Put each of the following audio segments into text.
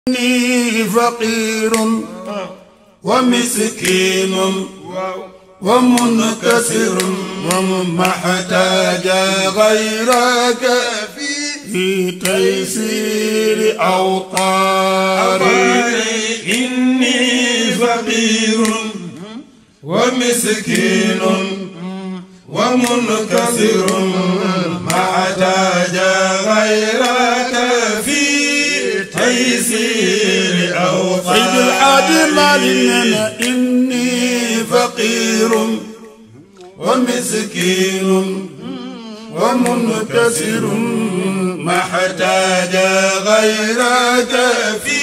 إني فقير ومسكين ومنكسر وما احتاج غيرك في تيسير أوطاري إني فقير ومسكين ومنكسر ما احتاج غيرك في تيسير أوطاري سيد الحاج مالنا إني فقير ومسكين ومنكسر ما احتاج غيرك في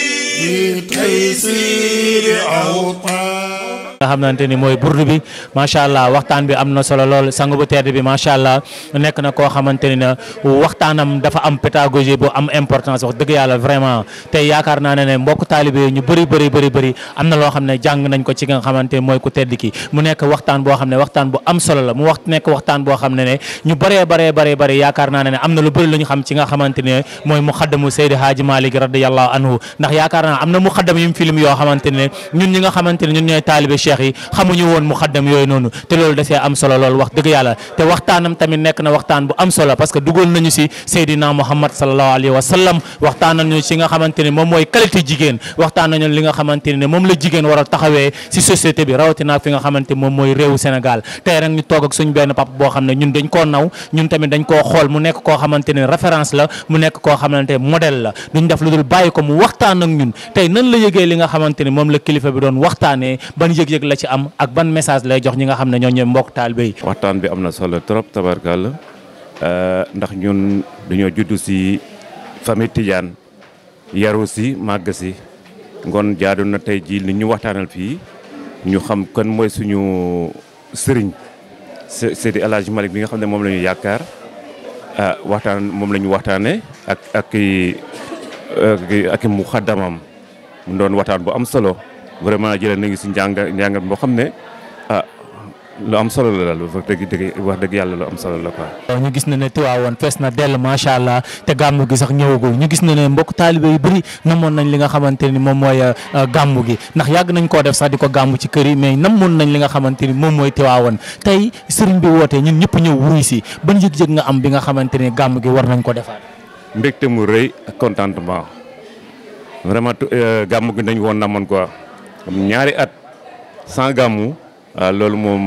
تيسير أوطاري nga xamante ni mooy burdu bi macha allah waxtaan bi am na solo lool sang bu tedd bi macha allah nekk na koo xamante ni na waxtaanam dafa am pédagogie bu am importance wax dëgg yàlla vraiment tey yaakaar naa ne ne mbokk taalibe ñu bëri bëri bëri bëri am na loo xam ne jàng nañ ko ci nga xamante ni mooy ku tedd ki mu nekk waxtaan boo xam ne waxtaan bu am solo la mu wax nekk waxtaan boo xam ne ne ñu bëree bëree bëree bëri yaakaar naa ne ne am na lu bëri lu ñu xam ci nga xamante ne mooy mu xaddamu Seydi Hadji Malick radiyallahu anhu ndax yaakaar naa am na mu xaddam yu mu film yoo xamante ne ñun ñi nga xamante ne ñun ñooy taalibe cheikh yi xamuñu woon mu xaddam yooyu noonu te loolu da see am solo lool wax dëgg yàlla te waxtaanam tamit nekk na waxtaan bu am solo parce que dugal nañu si Seydina Muhammad sallallahu alayhi wa sallam waxtaan nañu si nga xamante ne moom mooy qualité jigéen waxtaan nañu li nga xamante ne moom la jigéen war a taxawee si société bi rawatina fi nga xamante moom mooy réewu Sénégal tey rek ñu toog ak suñ benn papa boo xam ne ñun dañ koo naw ñun tamit dañ koo xool mu nekk koo xamante ne référence la mu nekk koo xamante ne modèle la duñ def lu dul bàyyi ko mu waxtaan ak ñun tey nan la yëgee li nga xamante ne moom la kilifa bi doon waxtaanee ban yëg-yëg la ci am ak ban message lay jox ñi nga xam ne ñoo ñooy mbokk taalibe yi waxtaan bi am na solo trop tabarkalla ndax ñun dañoo juddu si famille Tidiane yaru si màgg si ngoon jaadu na tey jii li ñu waxtaanal fii ñu xam kan mooy suñu sëriñ Seydi El Hadji Malick bi nga xam ne moom la ñu yaakaar waxtaan moom la ñu waxtaanee ak ak ak mu xaddamam mu doon waxtaan bu am solo vraiment jëlee nañu si njàng njàngat boo xam ne ah lu am solo la daal wax dëgg dëgg wax dëgg yàlla lu am solo la quoi. ñu gis na ne Tiwaawoon fees na dell macha allah te gàmmu gi sax ñëwagul ñu gis na ne mbokk taalibe yu bëri namoon nañ li nga xamante ni moom mooy gàmmu gi ndax yàgg nañ koo def sax di ko gàmmu ci kër yi mais namoon nañ li nga xamante ni moom mooy Tiwaawoon tey sëriñ bi wootee ñun ñëpp ñëw wuy si ban yëg-yëg nga am bi nga xamante ni gàmmu gi war nañ ko defaat. mbégte mu rëy ak contentement vraiment gàmmu gi dañ woon namoon quoi. ñaari at sans gàmmu loolu moom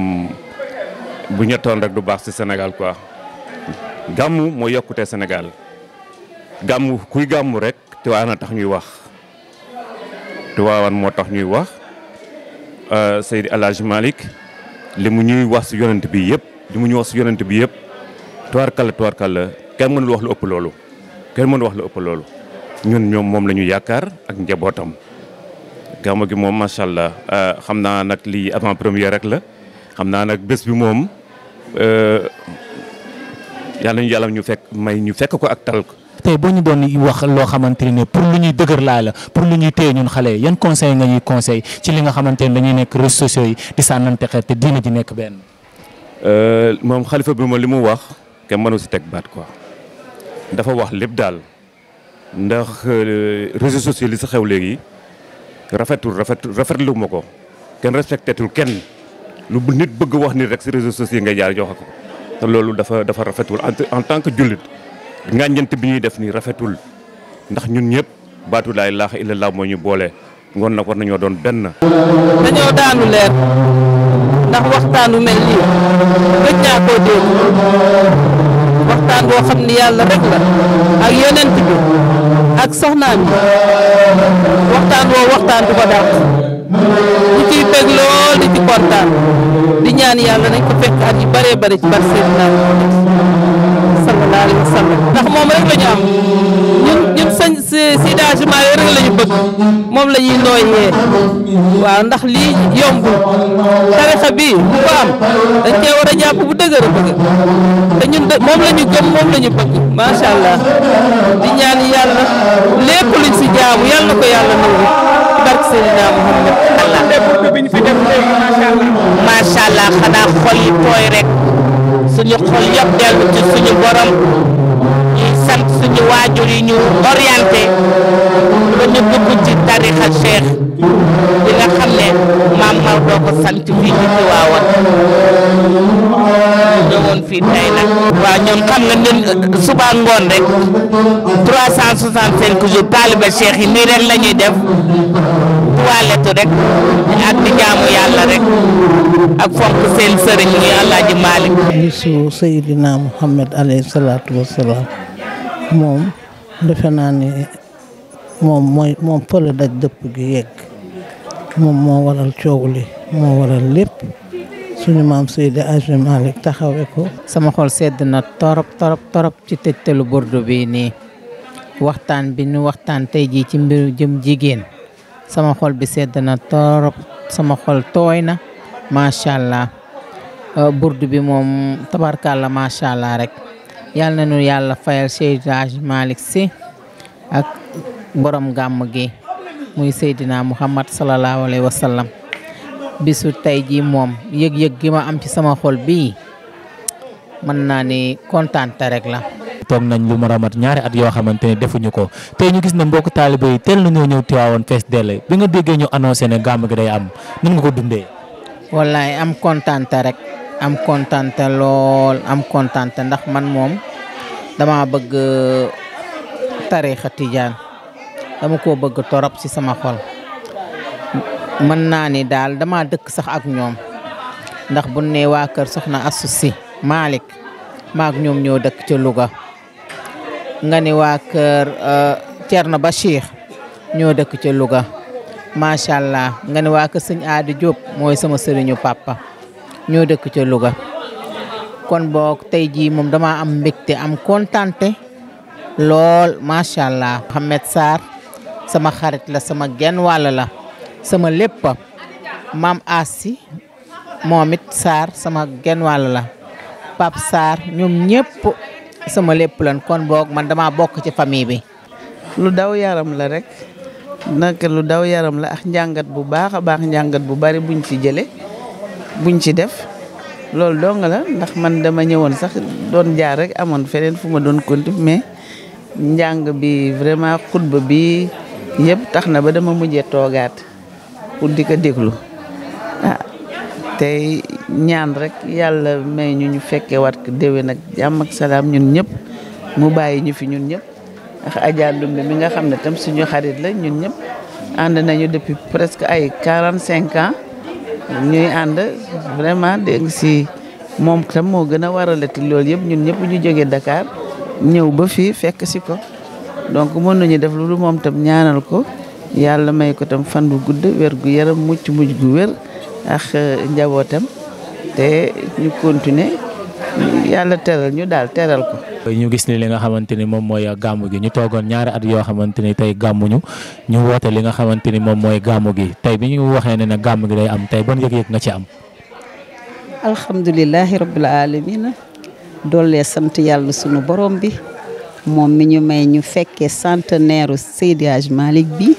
bu ñettoon rek du baax ci Sénégal quoi gàmmu moo yokkute Sénégal gàmmu kuy gàmmu rek Tiwaawan tax ñuy wax Tiwaawan moo tax ñuy wax Seydi El Hadji Malick li mu ñuy wax ci yonent bi yëpp li mu ñuy wax ci yonent bi yëpp tuwaarkalla tuwaarkalla kenn mënul wax lu ëpp loolu kenn mënul wax lu ëpp loolu ñun ñoom moom la ñu yaakaar ak njabootam gàmmu gi moom macha allah xam naa nag lii avant première rek la xam naa nag bés bi moom yàlla ñu yàlla ñu fekk may ñu fekk ko ak tal ko. tey boo ñu doon wax loo xamante ne pour lu ñuy dëgër laay la pour lu ñuy téye ñun xale yan conseil nga ñuy conseil ci li nga xamante ne dañuy nekk réseaux sociaux yi di sànnante xeet te diina ji nekk benn. moom xalifa bi moom li mu wax kenn mënu si teg baat quoi dafa wax lépp daal ndax réseaux sociaux li sa xew léegi. rafetul rafetul rafetlu ma ko kenn respectetul kenn lu nit bëgg wax nit rek si réseaux sociaux ngay jaar joxe ko te loolu dafa dafa rafetul en tant que jullit ngàññante bi ñuy def nii rafetul ndax ñun ñëpp baatu laa ilaaha illallaah moo ñu boole ngoon nag war nañoo doon benn. dañoo daanu leer ndax waxtaanu mel nii gëj naa koo dégg waxtaan boo xam ni yàlla rek la ak yonent bi ak soxnaam yi waxtaan woo waxtaan du ko dàq ñu ciy bég lool di ci kontaan di ñaan yàlla nañ ko fekk at yu bëree bëri ci bar Seydina sallallahu alayhi wa sallam ndax moom rek la ñu am ñun ñun sañ sidagement yooyu rek la ñu bëgg moom la ñuy nooyee waaw ndax lii yombul tarixa bii bu ko am dañ cee war a jàpp bu dëgër a dëgër te ñun de moom la ñu gëm moom la ñu bëgg macha allah di ñaan yàlla lépp luñ si jaamu yàlla na ko yàlla nangu barke Seydina Muhammad allah bi ñu fi def léegi macha allah. macha allah xanaa xol yi tooy rek suñu xol yëpp dellu ci suñu borom ñuy sant suñu suñu waajur yi ñu orienté ba ñu dugg ci tarixa cheikh bi nga xam ne maam Maodo ko sant fii ci Tiwaawan ñëwoon fii tey nag waaw ñoom xam nga ñun suba ngoon rek 365 jours taaliba cheikh yi nii rek la ñuy def toilette rek ak di jaamu yàlla rek ak fonk seen sëriñ muy Alaaji Maalik bisu Seydina Muhammad alayhi salaatu wassalaam moom defe naa ni moom mooy moom fële daj dëpp gi yegg moom moo waral coow li moo waral lépp suñu maam Seydi Hadji Malick taxawe ko sama xol sedd na torop torop torop ci tëjtalu burdu bi nii waxtaan bi ñu waxtaan tey jii ci mbiru jëm jigéen sama xol bi sedd na torop sama xol tooy na macha allah burdu bi moom tabarkàlla macha allah rek yal na nu yàlla fayal Seydi Hadji Malick Sy ak borom gàmm gi muy Seydina Muhammad sallallahu alayhi wa sallam bisu tey jii moom yëg-yëg gi ma am ci sama xol bii mën naa ni kontaante rek la. toog nañ lu mar a mat ñaari at yoo xamante ne defuñu ko tey ñu gis ne mbokk taalibe yi teel nañoo ñëw Tiwaawan fees dell bi nga déggee ñu annoncé ne gàmm gi day am nan nga ko dundee. wallaay am kontaante rek am kontaante lool am kontaante ndax man moom dama bëgg tariixa tijaan dama ko bëgg torop ci sama xol mën naa ni daal dama dëkk sax ak ñoom ndax bu ne waa kër soxna Astou Sy Malick maak ñoom ñoo dëkk ca Louga nga ni waa kër Thierno Bachir ñoo dëkk ca Louga macha allah nga ni waa kër sëñ Aadi Diop mooy sama sëriñu papa ñoo dëkk ca Louga kon boog tey jii moom dama am mbégte am kontante lool macha allah. Mohamed Sarr sama xarit la sama genn wàll la sama lépp maam Assi moom it Sarr sama genn wàll la Pape Sarr ñoom ñëpp sama lépp lan kon boog man dama bokk ci famille bi. lu daw yaram la rek naka lu daw yaram la ak njàngat bu baax a baax njàngat bu bari buñ ci jële buñ ci def loolu dong la ndax man dama ñëwoon sax doon jaar rek amoon feneen fu ma doon konti mais njàng bi vraiment xutba bi yëpp tax na ba dama mujjee toogaat pour di ko déglu ah tey ñaan rek yàlla may ñu ñu fekkee wat ko déwén ak jàmm ak salaam ñun ñëpp mu bàyyi ñu fi ñun ñëpp ndax Adja Ndumbe mi nga xam ne tam suñu xarit la ñun ñëpp ànd nañu depuis presque ay quarante cinq ans ñuy ànd vraiment dégg si moom tam moo gën a waralati loolu yëpp ñun ñëpp ñu jógee Dakar ñëw ba fii fekk si ko donc mën nañu def lu moom tam ñaanal ko yàlla may ko tam fan bu gudd wér gu yaram mucc mujj gu wér ak njabootam te ñu continuer yàlla teral ñu daal teral ko. ñu gis ni li nga xamante ni moom mooy gàmmu gi ñu toogoon ñaari at yoo xamante ni tey gàmmuñu ñu woote li nga xamante ni moom mooy gàmmu gi tey bi ñu waxee ne ne gàmmu gi day am tey ban yëg-yëg nga ci am. alhamdulilahi rabbil alamina doole sant yàlla sunu borom bi moom mi ñu may ñu fekkee centenaire Seydi Hadji Malick bi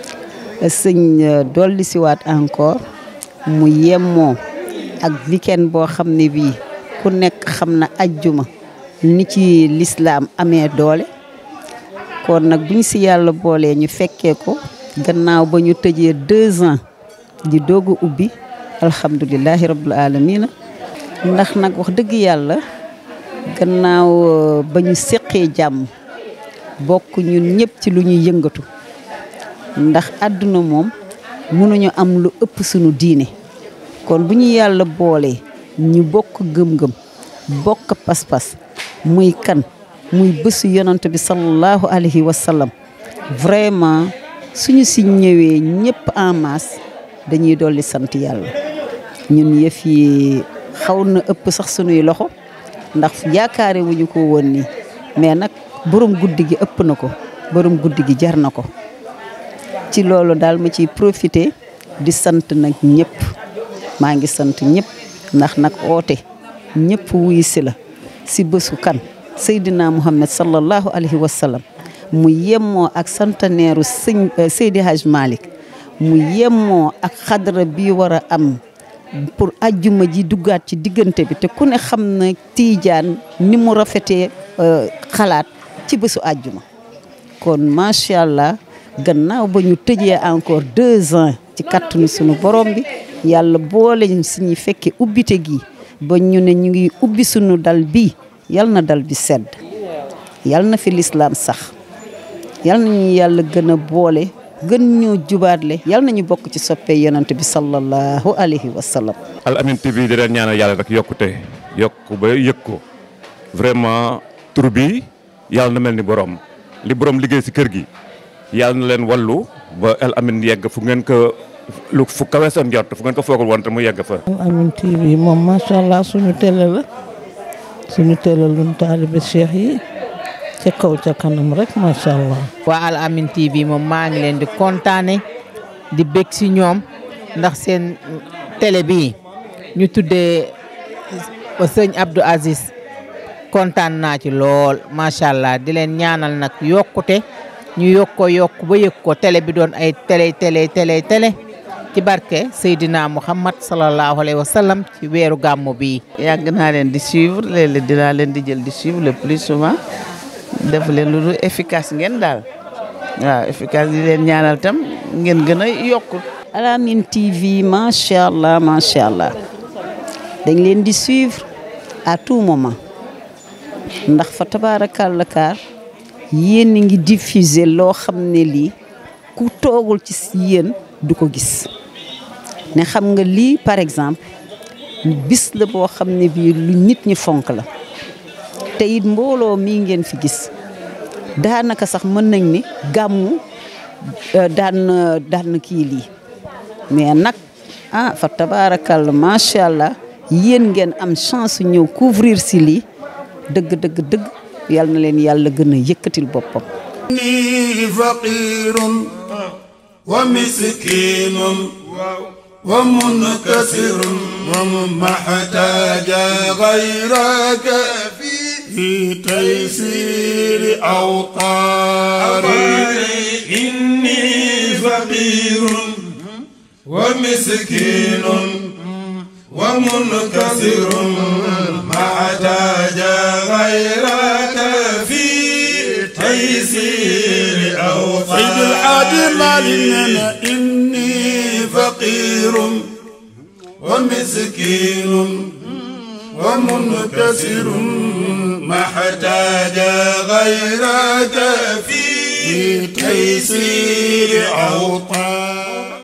sëñ dolli siwaat encore mu yemmoo ak weekend boo xam ne bii ku nekk xam na ajjuma ni ci lislaam amee doole kon nag buñ si yàlla boolee ñu fekkee ko gannaaw ba ñu tëjee deux ans di doog a ubbi alhamdulilahi rabbil alamina ndax nag wax dëgg yàlla gannaaw ba ñu seqee jàmm bokk ñun ñëpp ci lu ñuy yëngatu ndax àdduna moom mënuñu am lu ëpp sunu diine kon bu ñu yàlla boolee ñu bokk gëm-gëm bokk pas-pas muy kan muy bésu yonant bi sallallahu alayhi wa sallam vraiment suñu si ñëwee ñëpp en masse dañuy dolli sant yàlla ñun yëf yi xaw na ëpp sax sunuy loxo ndax yaakaare wuñu ko woon nii mais nag borom guddi gi ëpp na ko borom guddi gi jar na ko ci loolu daal ma ciy profité di sant nag ñëpp maa ngi sant ñëpp ndax nag oote ñëpp wuyu si la si bésu kan Seydina Muhammad sallallahu alayhi wa sallam mu yemmoo ak centenaire sëñ Seydi Hadj Malick mu yemmoo ak xadra bi war a am pour ajjuma ji duggaat ci diggante bi te ku ne xam na tiijaan ni mu rafetee xalaat ci bésu àjjuma kon macha allah gannaaw ba ñu tëjee encore deux ans ci kattanu sunu borom bi yàlla boole ñu si ñi fekke ubbite gi ba ñu ne ñu ngi ubbi sunu dal bi yal na dal bi sedd yal na fi lislaam sax yal nañu yàlla gën a boole gën ñoo jubaatle yal nañu bokk ci soppee yonent bi sallallahu alayhi wa sallam Al Amine TV di leen ñaanal yàlla rek yokkute yokku ba yëg ko vraiment tur bi yàlla na mel ni borom li borom liggéey si kër gi yàlla na leen wallu ba Al Amine yegg fu ngeen ko lu fu kawe seen njort fu ngeen ko foogul woon te mu yegg fa. Al Amine TV moom macha allah suñu télé la suñu télé luñ taalibe cheikh yi ca kaw ca kanam rek macha allah. waa Al Amine TV moom maa ngi leen di kontaane di bég si ñoom ndax seen télé bii ñu tuddee sëñ Abdou Aziz kontaan naa ci lool macha allah di leen ñaanal nag yokkute ñu yokk ko yokk ba yëg ko télé bi doon ay télé télé télé télé ci barke Seydina Muhammad sallallahu alayhi wa sallam ci weeru gàmmu bii. yàgg naa leen di suivre léeg-léeg dinaa leen di jël di suivre le plus souvent def leen lu dul efficace ngeen daal waaw efficace di leen ñaanal tam ngeen gën a yokk. Al Amine TV macha allah macha allah dañ leen di suivre à tout moment ndax fa tabaarakàlla kaar yéen a ngi diffuser loo xam ne lii ku toogul ci yéen du ko gis ne xam nga lii par exemple bis la boo xam ne bii lu nit ñi fonk la te it mbooloo mii ngeen fi gis daanaka sax mën nañ ni gàmmu daan na daan na kii lii mais nag ah fa tabaarakàlla macha allah yéen ngeen am chance ñëw couvrir si lii dëgg dëgg dëgg yal na leen yàlla gën a yëkkatil boppam. إني فقير ومسكين ومنكسر وما احتاج غيرك في في تيسير أوطاري إني فقير ومسكين ومنكسر ما احتاج غيرك في تيسير أوطاري سيد الحاج مالنا إني فقير ومسكين ومنكسر ما احتاج غيرك في تيسير أوطاري